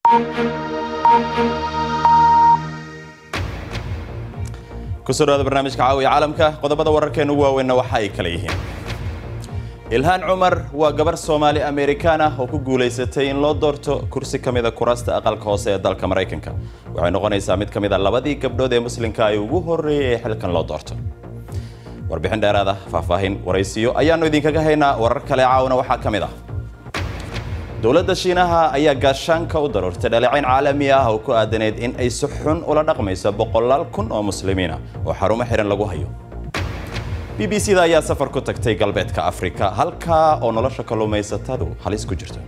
kusoo dhawaada barnaamijka caawiya caalamka qodobada wararkeena ugu waaweynna waxa ay kala yihiin ilhaan cumar waa gabar soomaali amerikaan ah oo ku guulaysatay in loo doorto kursi ka mida kuraasta aqalka hoose ee dalka maraykanka waxay noqonaysaa mid ka mid a labadii gabdhood ee muslimka ay ugu horreeyey ee xilkan loo doorto warbixin dheeraad ah faahfaahin waraysiyo ayaannu idinkaga haynaa warar kale caawna waxaa ka mid ah dowladda shiinaha ayaa gaashaanka u daruurtay dhaleecayn caalami ah oo ku aadaneyd in ay si xun ula dhaqmayso boqolaal kun oo muslimiina oo xarumo xihan lagu hayo b b c da ayaa safar ku tagtay galbeedka afrika halkaa oo nolosha kalluumaysatadu halis ku jirto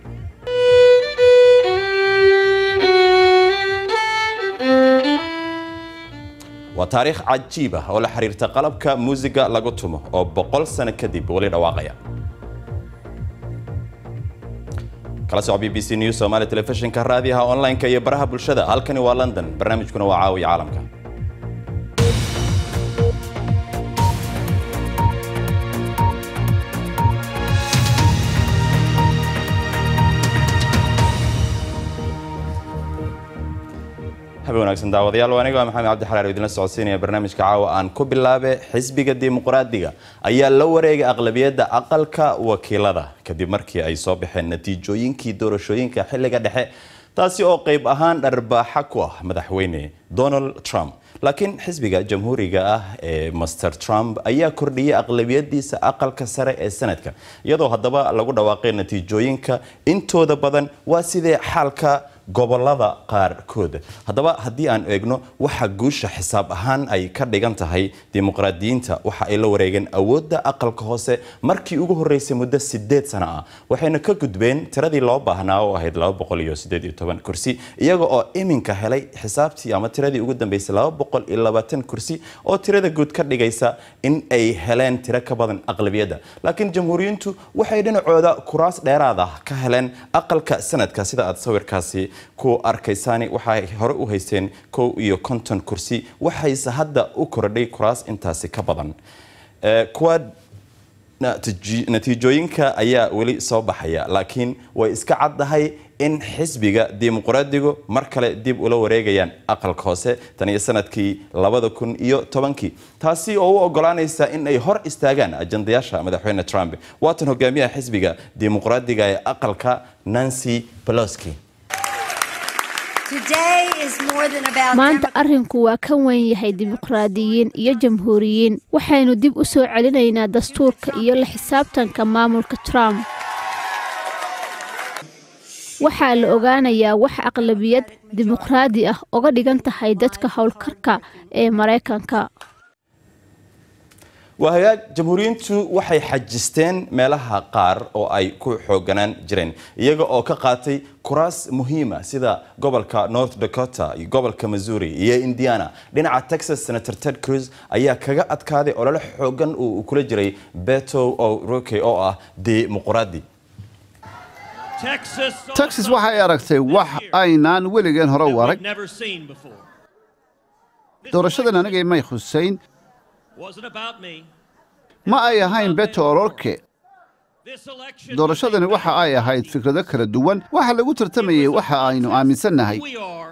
waa taariikh cajiib ah oo la xiriirta qalabka muusiga lagu tumo oo boqol sano kadib weli dhawaaqaya kala soco b b c news somaali telefishinka raadiyaha online-ka iyo baraha bulshada halkani waa london barnaamijkuna waa caawiya caalamka habe wanaagsan daawadayaal waa aniga maxamed cabdi xalaar idinla socodsiinaya barnaamijka caawa aan ku bilaabe xisbiga dimuqraadiga ayaa la wareegay aqlabiyadda aqalka wakiilada kadib markii ay soo baxeen natiijooyinkii doorashooyinka xilliga dhexe taasi oo qayb ahaan dharbaaxa ku ah madaxweyne donald trump laakiin xisbiga jamhuuriga ah ee master trump ayaa kordhiyey aqlabiyadiisa aqalka sare ee sanadka iyadoo haddaba lagu dhawaaqay natiijooyinka intooda badan waa sidee xaalka gobolada qaarkood haddaba haddii aan eegno waxa guusha xisaab ahaan ay ka dhigan tahay dimuqraadiyiinta waxa ay la wareegeen awoodda aqalka hoose markii ugu horreysay muddo sideed sano ah waxayna ka gudbeen tiradii loo baahnaa oo ahayd kursi iyaga oo iminka helay xisaabtii ama tiradii ugu dambeysay kursi oo tirada guud ka dhigaysa in ay heleen tiro ka badan aqlabiyadda laakiin jamhuuriyiintu waxay dhinacooda kuraas dheeraad ah ka heleen aqalka sanadka sida aad sawirkaasi ku arkaysaani waxay hore u haysteen kow iyo konton kursi waxayse hadda u kordhay kuraas intaasi ka badan kuwa natiijooyinka ayaa weli soo baxaya laakiin way iska caddahay in xisbiga dimuqraadigu mar kale dib ula wareegayaan aqalka hoose tan iyo sanadkii labada kun iyo tobankii taasi oo u ogolaanaysa in ay hor istaagaan ajandayaasha madaxweyne trump waatan hogaamiyaha xisbiga dimuqraadiga ee aqalka nancy peloski maanta arrinku waa ka weyn yahay dimuqraadiyiin iyo jamhuuriyiin waxaynu dib u soo celinaynaa dastuurka iyo la xisaabtanka maamulka trump waxaa la ogaanayaa wax aqlabiyad dimuqraadi ah oga dhigan tahay dadka howlkarka ee maraykanka waa hagaag jamhuuriyiintu waxay xajisteen meelaha qaar oo ay ku xooganaan jireen iyaga oo ka qaatay kuraas muhiima sida gobolka north dakota iyo gobolka missouri iyo indiana dhinaca texas senator ted cruz ayaa kaga adkaaday olole xoogan uu kula jiray beto o'roke oo ah dimuqraadi texas waxay aragtay wax aynaan weligeen hore u arag doorashadan anigay may khusayn ma ay ahayn beto ororke doorashadani waxa ay ahayd fikrado kala duwan waxa lagu tartamayey waxa aynu aaminsannahay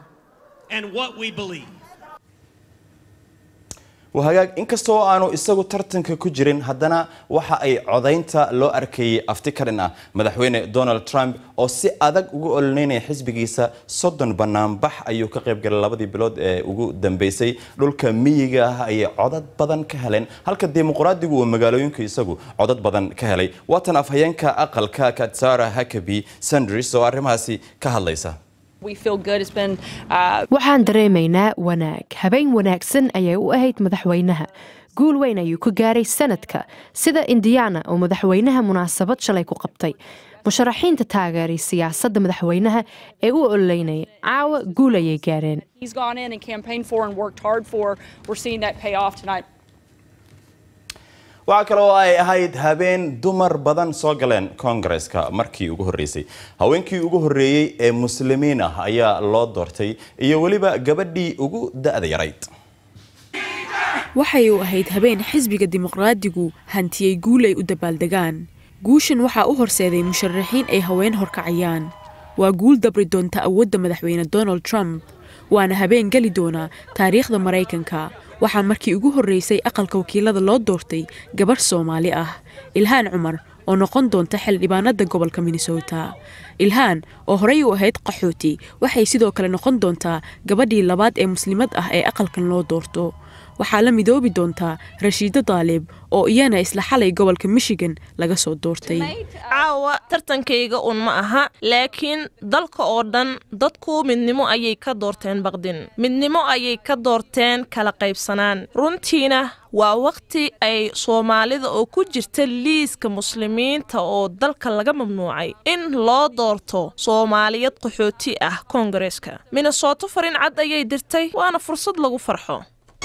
hagaag inkastoo aanu isagu tartanka ku jirin haddana waxa ay codaynta loo arkayay afti ka dhin ah madaxweyne donald trump oo si adag ugu ololeynaya xisbigiisa soddon banaanbax ayuu ka qayb galay labadii bilood ee ugu dambeysay dhulka miyiga ah ayay codad badan ka heleen halka dimuqraadigu uu magaalooyinku isagu codad badan ka helay waatan afhayeenka aqalka katsara hakabi sandris oo arrimahaasi ka hadlaysa waxaan dareemaynaa wanaag habeen wanaagsan ayay u ahayd madaxweynaha guul weyn ayuu ku gaaray sanadka sida indiana oo madaxweynaha munaasabad shalay ku qabtay musharaxiinta taageeray siyaasadda madaxweynaha ee u ololeynaya caawa guul ayay gaareen waxaa kale oo ay ahayd habeen dumar badan soo galeen koongareska markii ugu horreysay haweenkii ugu horreeyey ee muslimiin ah ayaa loo doortay iyo weliba gabadhii ugu da-da yarayd waxay u ahayd habeen xisbiga dimuqraadigu hantiyey guul ay u dabaaldegaan guushan waxaa u horseeday musharaxiin ay haween horkacayaan waa guul dabri doonta awoodda madaxweyne donald trump waana habeen geli doonaa taariikhda maraykanka waxaa markii ugu horreysay aqalka wakiilada loo doortay gabarh soomaali ah ilhaan cumar oo noqon doonta xildhibaanada gobolka minnesota ilhaan oo horey u ahayd qaxooti waxay sidoo kale noqon doontaa gabadhii labaad ee muslimad ah ee aqalkan loo doorto waxaa la midoobi doontaa rashiido daalib oo iyana isla xalay gobolka michigan laga soo doortay caawa tartankayga un ma aha laakiin dalka oo dhan dadku midnimo ayay ka doorteen baqdin midnimo ayay ka doorteen kala qaybsanaan runtiina waa wakhti ay soomaalida oo ku jirta liiska muslimiinta oo dalka laga mamnuucay in loo doorto soomaaliyad qaxooti ah koongareeska minnesoto farin cad ayay dirtay waana fursad lagu farxo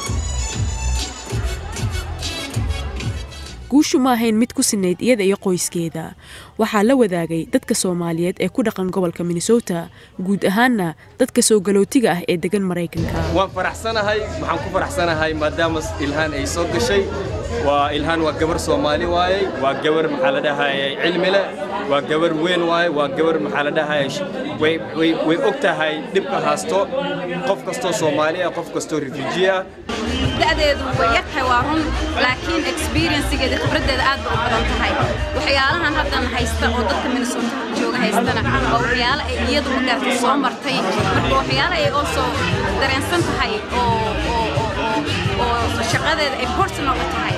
guushu ma ahayn mid ku sinayd iyada iyo qoyskeeda waxaa la wadaagay dadka soomaaliyeed ee ku dhaqan gobolka minnesota guud ahaanna dadka soo galootiga ah ee degan maraykanka waan faraxsanahay waxaan ku faraxsanahay maadaama ilhaan ay soo gashay waa ilhaan waa gabar soomaali waaye waa gabar maxaa la dhahayay cilmi leh waa gabar weyn waaye waa gabar maxaa la dhahayay way og tahay dhibka haasto qof kastoo soomaali ah qof kastoo refuji ah da'deedu way yartahay waa run laakiin experiencegeeda khibraddeeda aad ba u badan tahay waxyaalahan haddan haysta oo dadka minnesota jooga haystana waa waxyaalo ay iyadu ma garatay soo martay marka waxyaalo ay oo soo dareensan tahay oo oo oo oo shaqadeeda ay personal u tahay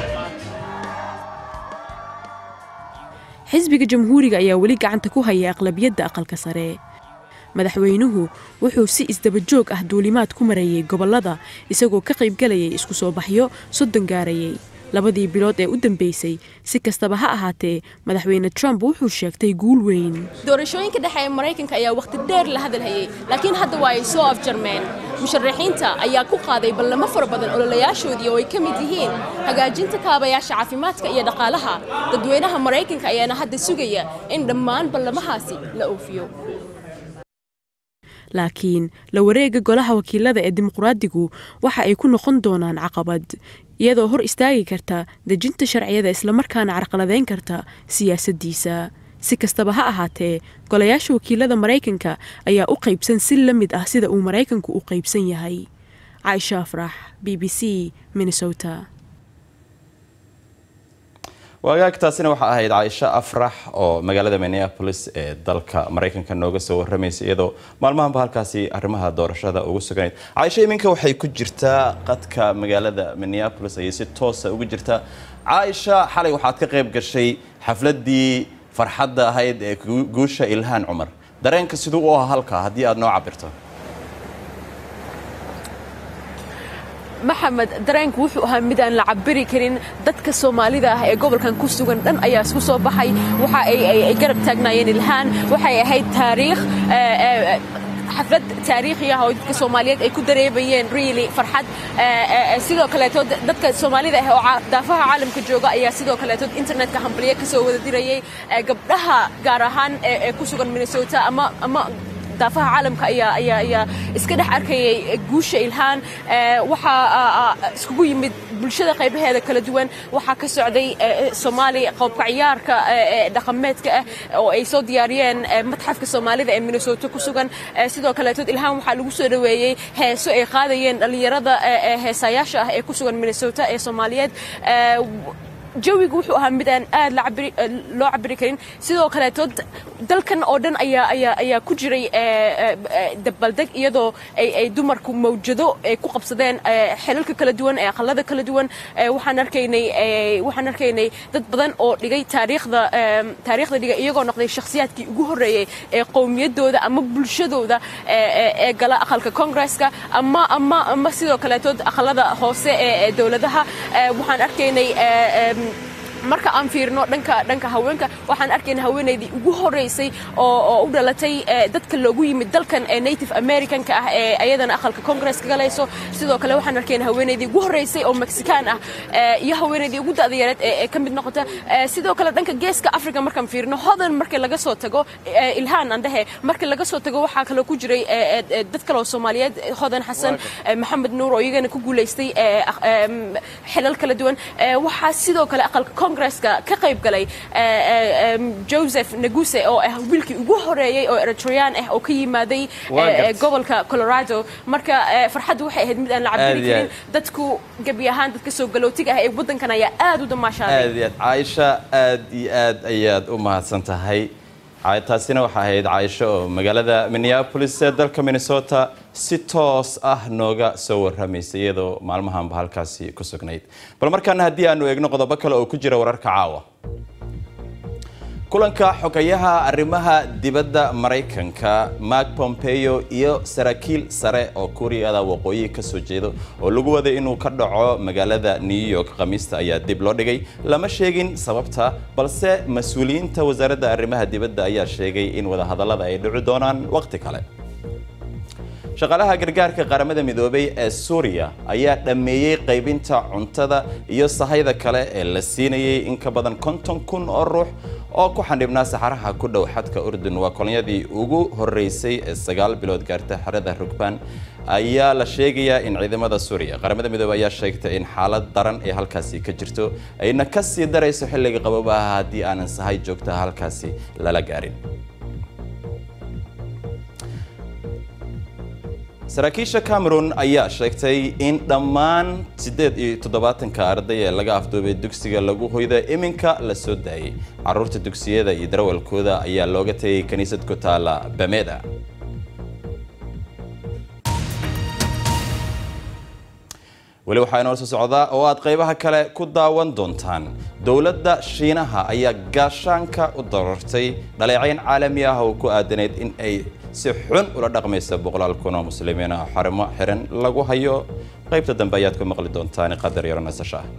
xisbiga jamhuuriga ayaa weli gacanta ku haya aqlabiyadda aqalka sare madaxweynuhu wuxuu si isdaba joog ah duulimaad ku marayay gobollada isagoo ka qaybgalayay isku soo baxyo soddon gaarayay labadii bilood ee u dambeysay si kastaba ha ahaatee madaxweyne trump wuxuu sheegtay guul weyn doorashooyinka dhexe ee maraykanka ayaa wakhti dheer la hadalhayay laakiin hadda waa ay soo afjarmeen musharaxiinta ayaa ku qaaday ballamo fara badan ololayaashoodii oo ay ka mid yihiin hagaajinta kaabayaasha caafimaadka iyo dhaqaalaha dadweynaha maraykanka ayaana hadda sugaya in dhammaan ballamahaasi la oofiyo laakiin la wareega golaha wakiilada ee dimuqraadigu waxa ay ku noqon doonaan caqabad iyadoo hor istaagi karta dejinta sharciyada islamarkaana carqaladeyn karta siyaasaddiisa si kastaba ha ahaatee golayaasha wakiilada maraykanka ayaa u qaybsan si la mid ah sida uu maraykanku u qaybsan yahay caaisha afrax b b c minnesota wagaagtaasina waxaa ahayd caaisho afrax oo magaalada minneapolis ee dalka maraykanka nooga soo waramaysa iyadoo maalmahanba halkaasi arrimaha doorashada ugu suganayd caaisho iminka waxay ku jirtaa qadka magaalada minneapolis ayay si toosa ugu jirtaa caaisha xalay waxaad ka qayb gashay xafladii farxadda ahayd ee guusha ilhaan cumar dareenka siduu u ahaa halka haddii aad noo cabirto maxamed dareenku wuxuu ahaa mid aan la cabiri karin dadka soomaalida ah ee gobolkan ku sugan dhan ayaa isku soo baxay waxa ay garab taagnaayeen ilhaan waxay ahayd taariikh xaflad taariikhi ah oo dadka soomaaliyeed ay ku dareemayeen really farxad sidoo kaleeto dadka soomaalida ah oo daafaha caalamka jooga ayaa sidoo kaleeto internetka hambalyo ka soo wada dirayay gabdhaha gaar ahaan ee ku sugan minnesota ama ama daafaha caalamka ayaa ayaa ayaa iska dhex arkayay guusha ilhaan waxaa iskugu yimid bulshada qaybaheeda kala duwan waxaa ka socday soomaali qoobka ciyaarka dhaqameedka ah oo ay soo diyaariyeen matxafka soomaalida ee minnesota ku sugan sidoo kaleetood ilhaan waxaa lagu soo dhoweeyey heeso ay qaadayeen dhallinyarada heesayaasha ah ee ku sugan minnesota ee soomaaliyeed jawigu wuxuu ahaa mid aan aad loo cabiri karin sidoo kaleeto dalkan oo dhan ayaa ayaa ayaa ku jiray dabaldeg iyadoo ay dumarku mawjado ay ku qabsadeen xelalka kala duwan ee aqalada kala duwan waxaan arkaynay waxaan arkaynay dad badan oo dhigay taariikhda taariikhda dhigay iyagoo noqday shakhsiyaadkii ugu horreeyey ee qowmiyadooda ama bulshadooda ee gala aqalka kongresska ama ama ama sidoo kaleetood aqalada hoose ee dowladaha waxaan arkaynay marka aan fiirno dhanka dhanka haweenka waxaan arkayna haweenaydii ugu horeysay oo oo u dhalatay dadka loogu yimid dalkan ee native americanka ah ee ayadana aqalka congress ka galayso sidoo kale waxaan arkayna haweenaydii ugu horeysay oo mexican ah iyo haweenaydii ugu da'da yareed ee ka mid noqota sidoo kale dhanka geeska africa markaan fiirno hodan markii laga soo tago ilhaan aan dhahe markii laga soo tago waxaa kaloo ku jiray dad kale oo soomaaliyeed hodan xasan maxamed nuur oo iyagana ku guulaystay xilal kala duwan waxaa sidoo kale aqalka kongresska ka qayb galay joseph naguse oo ah wiilkii ugu horeeyey oo eritreyaan ah oo ka yimaaday gobolka colorado marka farxaddu waxay ahayd mid aan la cabiri karin dadku gebi ahaan dadka soo galootiga ah ee waddankan ayaa aad u damaashaaday aad iyo aad caaisha aad iyo aad ayaad u mahadsan tahay taasina waxaa ahayd caaisho oo magaalada minneapolis ee dalka minnesota si toos ah nooga soo warramaysa iyadoo maalmahanba halkaasi ku sugnayd bal markaana haddii aanu eegno qodobo kale oo ku jira wararka caawa kulanka xogayaha arrimaha dibadda maraykanka mark pompeo iyo saraakiil sare oo kuuriyada waqooyi ka soo jeedo oo lagu waday inuu ka dhaco magaalada new york khamiista ayaa dib loo dhigay lama sheegin sababta balse mas-uuliyiinta wasaaradda arrimaha dibadda ayaa sheegay in wadahadallada ay dhici doonaan waqti kale shaqaalaha gargaarka qaramada midoobay ee suuriya ayaa dhammeeyey qaybinta cuntada iyo sahayda kale ee la siinayay in ka badan konton kun oo ruux oo ku xandhibnaa saxaraha ku dhow xadka urdun waa kolonyadii ugu horeysay ee sagaal bilood gaarta xerada rugbaan ayaa la sheegayaa in ciidamada suuriya qaramada midoobey ayaa sheegtay in xaalad daran ee halkaasi ka jirto ayna ka sii darayso xilliga qabobaha haddii aanan sahay joogtaha halkaasi lala gaarin saraakiisha cameron ayaa sheegtay in dhammaan siddeed iyo toddobaatanka arday ee laga afduubay dugsiga lagu hoyda iminka la soo daayay carruurta dugsiyada iyo darawalkooda ayaa looga tegay kiniisad ku taala bameda weli waxaa inoo soo socdaa oo aad qaybaha kale ku daawan doontaan dowladda shiinaha ayaa gaashaanka u darartay dhaleecayn caalami ah oo ku aadanayd in ay si xun ula dhaqmaysa boqolaal kun oo muslimiin ah xarimo xiran lagu hayo qaybta dambe ayaad ku maqli doontaan qadar yaro nasasho ah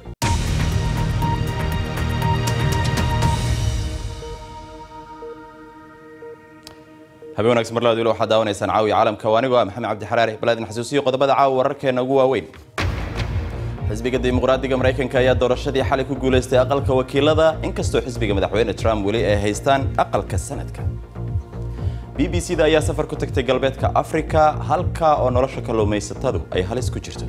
habeen wanaagsan mar labaad weli waxaad daawanaysaan caawiya caalamka waa anigoo ah maxamed cabdi xaraari balaadin xasuusiyo qodobada caawa wararkeena ugu waaweyn xisbiga dimuqraadiga maraykanka ayaa doorashadii xalay ku guulaystay aqalka wakiilada inkastoo xisbiga madaxweyne trump weli ay haystaan aqalka sanadka b b c da ayaa safar ku tagtay galbeedka afrika halka oo nolosha kalluumaysatadu ay halis ku jirto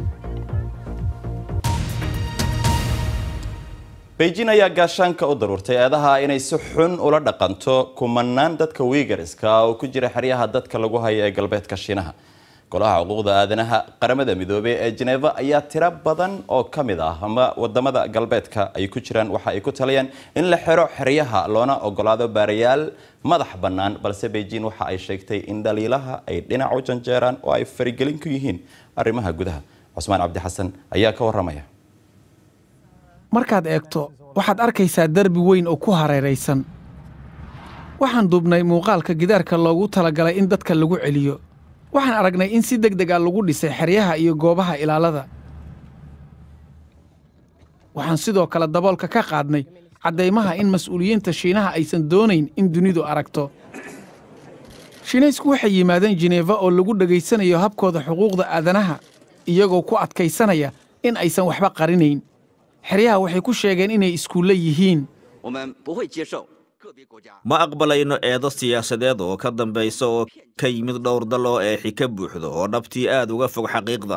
beijing ayaa gaashaanka u daruurtay eedaha inay si xun ula dhaqanto kumanaan dadka wiigariska oo ku jira xeryaha dadka lagu hayo ee galbeedka shiinaha golaha xuquuqda aadanaha qaramada midoobey ee jeneva ayaa tiro badan oo ka mid ah ama wadamada galbeedka ay ku jiraan waxa ay ku talayaan in la xiro xeryaha loona ogolaado baarayaal madax bannaan balse beijing waxa ay sheegtay in dhaliilaha ay dhinac u janjeeraan oo ay farigelin ku yihiin arrimaha gudaha cusmaan cabdi xasan ayaa ka waramaya markaad eegto waxaad arkaysaa derbi weyn oo ku hareeraysan waxaan duubnay muuqaalka gidaarka loogu talagalay in dadka lagu celiyo waxaan aragnay in si deg deg a lagu dhisay xeryaha iyo goobaha ilaalada waxaan sidoo kale daboolka ka qaadnay caddaymaha in mas'uuliyiinta shiinaha aysan doonayn in dunidu aragto shiinaysku waxay yimaadeen jineefa oo lagu dhegaysanayo habkooda xuquuqda aadanaha iyagoo ku adkaysanaya in aysan waxba qarinayn xeryaha waxay ku sheegeen inay iskuulle yihiin ma aqbalayno eedo siyaasadeed oo ka dambaysa oo ka yimid dhowr dal oo eexi ka buuxdo oo dhabtii aad uga fog xaqiiqda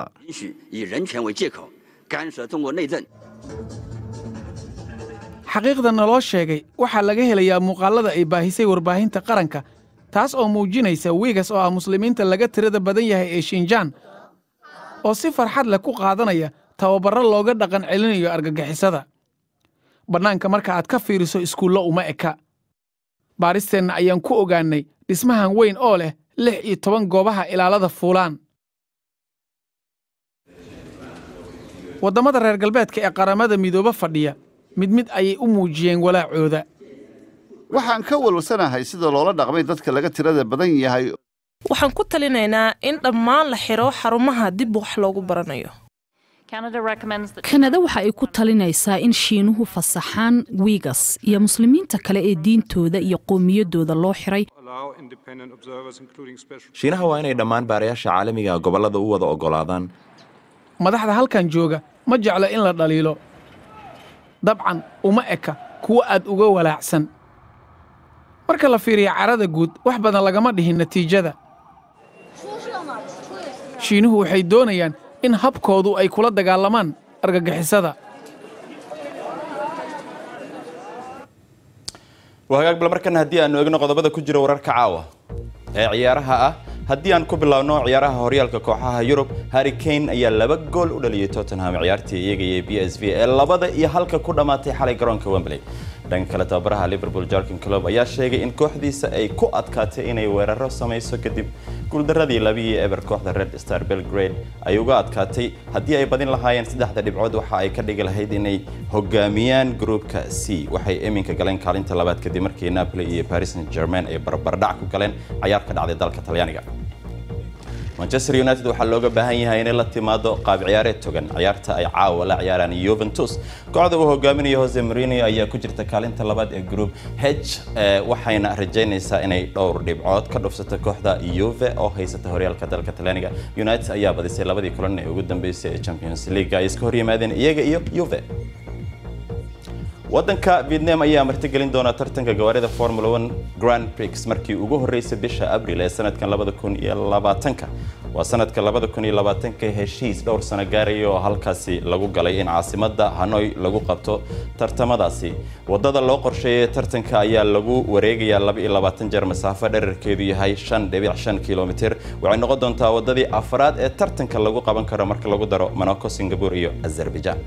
xaqiiqda naloo sheegay waxaa laga helayaa muuqaallada ay baahisay warbaahinta qaranka taas oo muujinaysa wiigas oo ah muslimiinta laga tirada badan yahay ee shinjaan oo si farxad leh ku qaadanaya tababarro looga dhaqan celinayo argagixisada bannaanka marka aad ka fiiriso iskuullo uma eka baaristeenna ayaan ku ogaannay dhismahan weyn oo leh lix iyo toban goobaha ilaalada fuulaan waddamada reer galbeedka ee qaramada midoobe fadhiya mid mid ayay u muujiyeen walaacooda waxaan ka walwalsanahay sida loola dhaqmay dadka laga tirada badan yahay waxaan ku talinaynaa in dhammaan la xidho xarumaha dib wax loogu baranayo kanada waxa ay ku talinaysaa in shiinuhu fasaxaan wiigas iyo muslimiinta kale ee diintooda iyo qowmiyaddooda loo xiray shiinaha waa inay dhammaan baarayaasha caalamiga gobollada u wada oggolaadaan madaxda halkan jooga ma jeclo in la dhaliilo dabcan uma eka kuwo aad uga walaacsan marka la fiiriyo carada guud wax badan lagama dhihin natiijada shiinuhu waxay doonayaan in habkoodu ay kula dagaalamaan argagixisada waa hagaag bal markana haddii aanu eegno qodobada ku jira wararka caawa ee ciyaaraha ah haddii aan ku bilaabno ciyaaraha horyaalka kooxaha yurub harry kane ayaa laba gool u dhaliyay tottenham ciyaartii iyaga iyo b s v ee labada iyo halka ku dhammaatay xalay garoonka wembley dhanka kale tababaraha liverpool jarkin club ayaa sheegay in kooxdiisa ay ku adkaatay inay weeraro samayso kadib guuldaradii labihii eber kooxda red star belgrade ay uga adkaatay haddii ay badin lahaayeen saddexda dhibcood waxa ay ka dhigi lahayd inay hogaamiyaan gruupka c waxay iminka galeen kaalinta labaad kadib markii napoli iyo paris saint germain ay barbardhac ku galeen cayaar ka dhacday dalka talyaaniga manchester united waxaa looga baahan yahay inay la timaado qaab ciyaareed togan ciyaarta ay caawa la ciyaaraan yuventus kooxda uu hogaaminayo jose marino ayaa ku jirta kaalinta labaad ee group h waxayna rajaynaysaa inay dhowr dhibcood ka dhufsato kooxda yuve oo haysata horyaalka dalka talyaaniga united ayaa badisay labadii kulan ee ugu dambeysay ee champions league ay iska horyimaadeen iyaga iyo yuve waddanka vietnam ayaa martigelin doona tartanka gawaarida formula one grand prix markii ugu horreysay bisha abril ee sanadkan labada kun iyo labaatanka waa sanadka labada kun iyo labaatanka heshiis dhowr sano gaaraya oo halkaasi lagu galay in caasimadda hanoi lagu qabto tartamadaasi wadada loo qorsheeyay tartanka ayaa lagu wareegayaa laba iyo labaatan jeer masaafo dherarkeedu yahay shan dhibic shan kilomitir waxay noqon doontaa wadadii afraad ee tartanka lagu qaban karo marka lagu daro monaco singapore iyo azerbaijan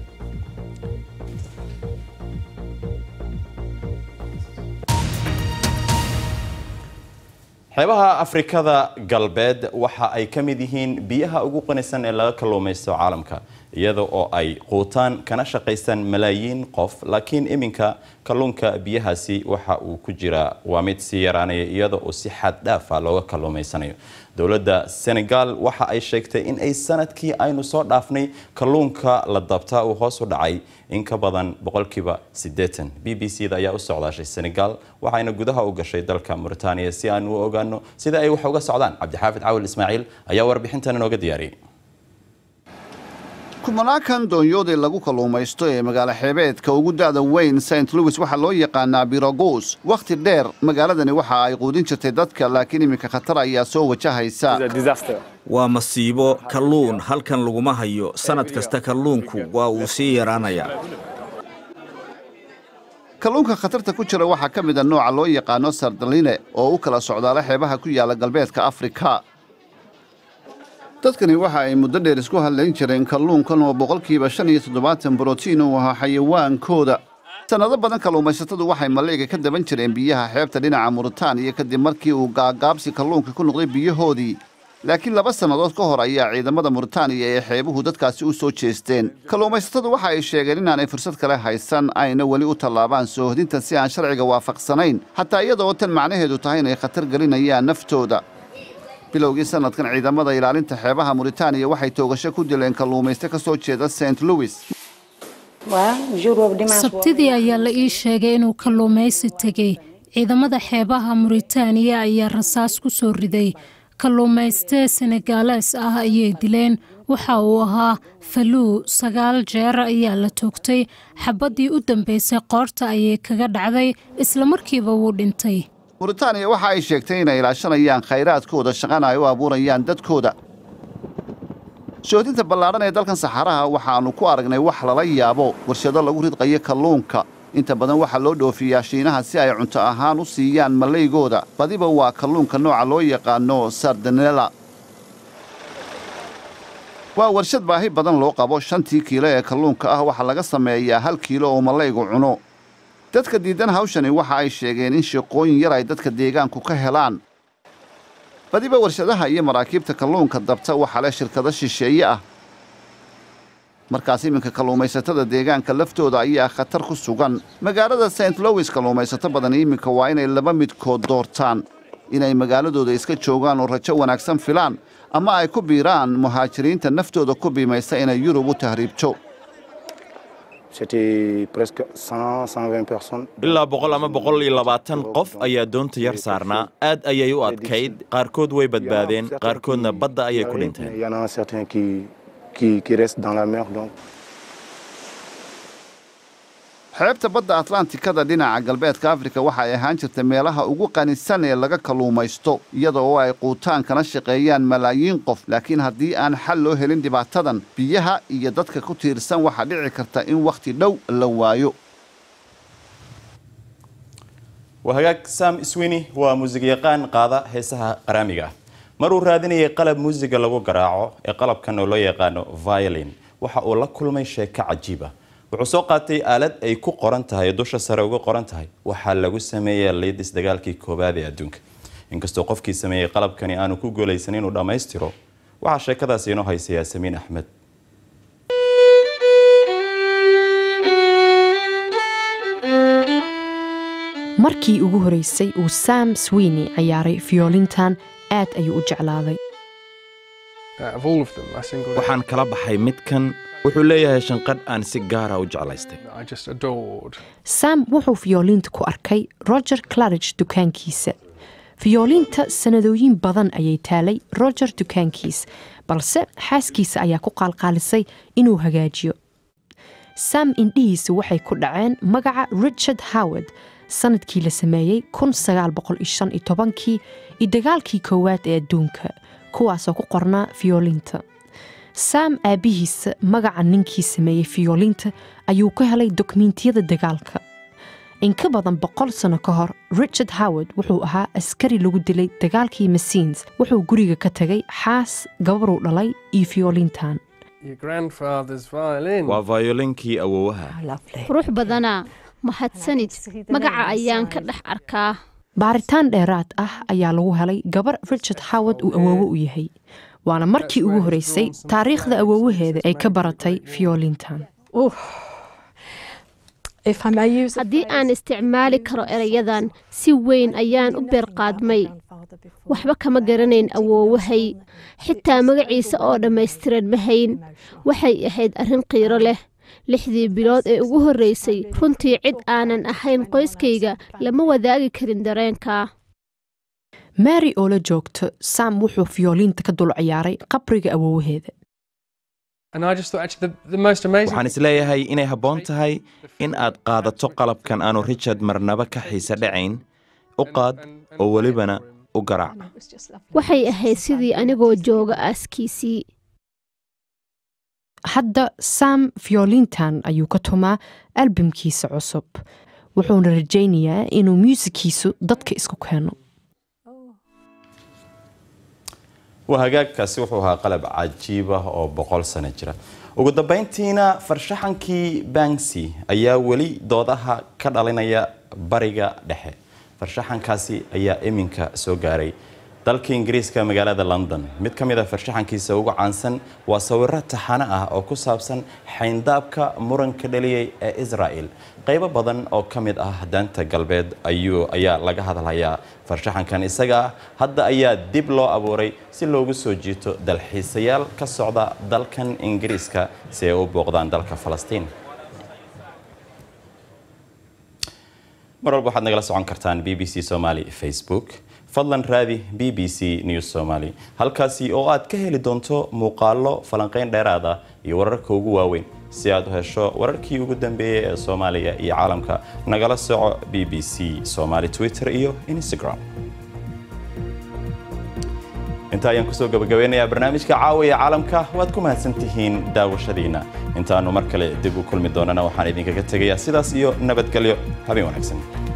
xeebaha afrikada galbeed waxa ay ka mid yihiin biyaha ugu qanisan ee laga kalluumaysto caalamka iyada oo ay quutaan kana shaqaystaan malaayiin qof laakiin iminka kalluunka biyahaasi waxa uu ku jiraa waa mid sii yaraanaya iyada oo si xad dhaafa looga kalluumaysanayo dowladda senegal waxa ay sheegtay in ay sanadkii aynu soo dhaafnay kalluunka la dabtaa uu hoos u dhacay in ka badan boqolkiiba siddeetan b b c da ayaa u socdaashay senegal waxayna gudaha u gashay dalka mauritaniya si aanu u ogaano sida ay wax uga socdaan cabdixaafid cawil ismaaciil ayaa warbixintan inooga diyaariyey kumanaakan doonyoodee lagu kalluumaysto ee magaalo xeebeedka ugu da'da weyn st louis waxaa loo yaqaanaa birogos wakhti dheer magaaladani waxa ay quudin jirtay dadka laakiin iminka khatar ayaa soo wajahaysa waa masiibo kalluun halkan laguma hayo sannad kasta kalluunku waa uu sii yaraanayaa kalluunka khatarta ku jira waxaa ka mid a nooca loo yaqaano sardaline oo u kala socdaala xeebaha ku yaalla galbeedka afrika dadkani waxa ay muddo dheer isku hadlayn jireen kalluunkan oo boqolkiiba shan iyo toddobaatan brotiin uu ahaa xayawaankooda sannado badan kalluumaysatadu waxay maleyga ka daban jireen biyaha xeebta dhinaca muritaaniya kadib markii uu gaagaabsi kalluunka ku noqday biyahoodii laakiin laba sannadood ka hor ayaa ciidamada muritaaniya ee xeebuhu dadkaasi u soo jeesteen kalluumaysatadu waxa ay sheegeen inaanay fursad kale haysan ayna weli u tallaabaan soohodinta si aan sharciga waafaqsanayn xataa iyadaoo tan macnaheedu tahay inay khatar gelinayaan naftooda bilowgii sanadkan ciidamada ilaalinta xeebaha muritaaniya waxay toogasho ku dileen kalluumayste ka soo jeeda st louis sabtidii ayaa la ii sheegay inuu kalluumaysi tegey ciidamada xeebaha muritaaniya ayaa rasaas ku soo riday kalluumayste senegaales ah ayay dileen waxa uu ahaa faluu sagaal jeer ayaa la toogtay xabaddii u dambaysay qoorta ayay kaga dhacday islamarkiiba wuu dhintay muritaaniya waxa ay sheegtay inay ilaashanayaan khayraadkooda shaqana ay u abuurayaan dadkooda soodinta ballaadhan ee dalkan saxaraha waxaannu ku aragnay wax lala yaabo warshado lagu ridqayo kalluunka inta badan waxaa loo dhoofiyaa shiinaha si ay cunto ahaan u siiyaan malaygooda badiba waa kalluunka nooca loo yaqaano sardanela waa warshad baahi badan loo qabo shantii kiilo ee kalluunka ah waxaa laga sameeyaa hal kiilo oo malaygu cuno dadka diidan hawshani waxa ay sheegeen in shaqooyin yar ay dadka deegaanku ka helaan badiba warshadaha iyo maraakiibta kalluunka dabta waxaa leh shirkado shisheeye ah markaas iminka kalluumaysatada deegaanka laftooda ayaa khatar ku sugan magaalada st louis kalluumaysato badan iminka waa inay laba midkood doortaan inay magaaladooda iska joogaan oo rajo wanaagsan filaan ama ay ku biiraan muhaajiriinta naftooda ku biimaysa inay yurub u tahriibto ilaa boqol ama boqol iyo labaatan qof ayaa doonta yar saarnaa aad ayay u adkayd qaarkood way badbaadeen qaarkoodna badda ayay ku dhinteen xeebta badda atlantikada dhinaca galbeedka afrika waxa ay ahaan jirta meelaha ugu qanisan ee laga kalluumaysto iyada oo ay quutaan kana shaqeeyaan malaayiin qof laakiin haddii aan xal loo helin dhibaatadan biyaha iyo dadka ku tiirsan waxaa dhici karta in wakhti dhow la waayo waa hagaag sam swini waa muusigyaqaan qaada heesaha qaraamiga ah maruu raadinayay qalab muusiga lagu garaaco ee qalabkan oo loo yaqaano violin waxa uu la kulmay sheeko cajiib ah wuxuu soo qaatay aalad ay ku qoran tahay dusha sare uga qoran tahay waxaa lagu sameeyey liidis dagaalkii koowaad ee adduunka inkastoo qofkii sameeyey qalabkani aanu ku guulaysan inuu dhammaystiro waxaa sheekadaasi inoo haysa yaasamiin axmed markii ugu horeysay uu sam sweeney ciyaaray fiyoolintan aad ayuu u jeclaaday waxaan kala baxay midkan wuxuu leeyahay shanqadh aan si gaara u jeclaystay sam wuxuu fiyoolinta ku arkay roger clarige dukaankiisa fiyoolinta sanadooyin badan ayay taalay roger dukaankiis balse xaaskiisa ayaa ku qaalqaalisay inuu hagaajiyo sam indhihiisa waxay ku dhaceen magaca richard howard sanadkii la sameeyey kii iyo dagaalkii koowaad ee adduunka kuwaasoo ku qornaa fiyoolinta sam aabbihiisa magaca ninkii sameeyey fiyoolinta ayuu ka helay dokumentiyada dagaalka in ka badan boqol sano ka hor richard howard wuxuu ahaa askari lagu dilay dagaalkii masiins wuxuu guriga ka tegay xaas gabaruu dhalay iyo fiyoolintan waa violinkii awowaha qurux badana mahadsanid magaca ayaan ka dhex arkaa baaritaan dheeraad ah ayaa lagu helay gabar richard howard uu awoowo u yahay waana markii ugu horeysay taariikhda awoowaheeda ay ka baratay fiyoolintan haddii aan isticmaali karo erayadan si weyn ayaan u beerqaadmay waxba kama garanayn awoowahay xitaa magaciisa oo dhammaystiran ma hayn waxay ahayd arrin qiiro leh lixdii bilood ee ugu horreysay runtii cid aanan ahayn qoyskayga lama wadaagi karin dareenka mary oo la joogto sam wuxuu fiyoolinta ka dul ciyaaray qabriga awoowaheeda waxaan isleeyahay inay habboon tahay in aad qaadato qalabkan aanu richard marnaba ka xiise dhacayn u qaad oo welibana u garaac waxay ahayd sidii anigoo jooga aaskiisii hadda sam fiyoolintan ayuu ka tumaa albamkiisa cusub wuxuuna rajaynayaa inuu muusikiisu dadka isku keeno waa hagaagkaasi wuxuu ahaa qalab cajiib ah oo boqol sano jira ugu dambayntiina farshaxankii banksy ayaa weli doodaha ka dhalinaya bariga dhexe farshaxankaasi ayaa iminka soo gaaray dalka ingiriiska magaalada london mid ka mid a farshaxankiisa ugu caansan waa sawiro taxano ah oo ku saabsan xayndaabka muranka dhaliyay ee israel qaybo badan oo ka mid ah daanta galbeed ayuu ayaa laga hadlayaa farshaxankan isaga ah hadda ayaa dib loo abuuray si loogu soo jiito dalxiisayaal ka socda dalkan ingiriiska si ay u booqdaan dalka falastiin mar walba waxaad nagala socon kartaan b b c somali facebook fadlan raadi b b c news somaly halkaasi oo aad ka heli doonto muuqaallo falanqayn dheeraad ah iyo wararka ugu waaweyn si aad u hesho wararkii ugu dambeeyey ee soomaaliya iyo caalamka nagala soco b b c somaly twitter iyo instagram inta ayaan kusoo gabagabeynayaa barnaamijka caawiya caalamka waad ku mahadsan tihiin daawashadiina intaanu mar kale dib u kulmi doonana waxaan idinkaga tegayaa sidaas iyo nabadgelyo habeen wanaagsan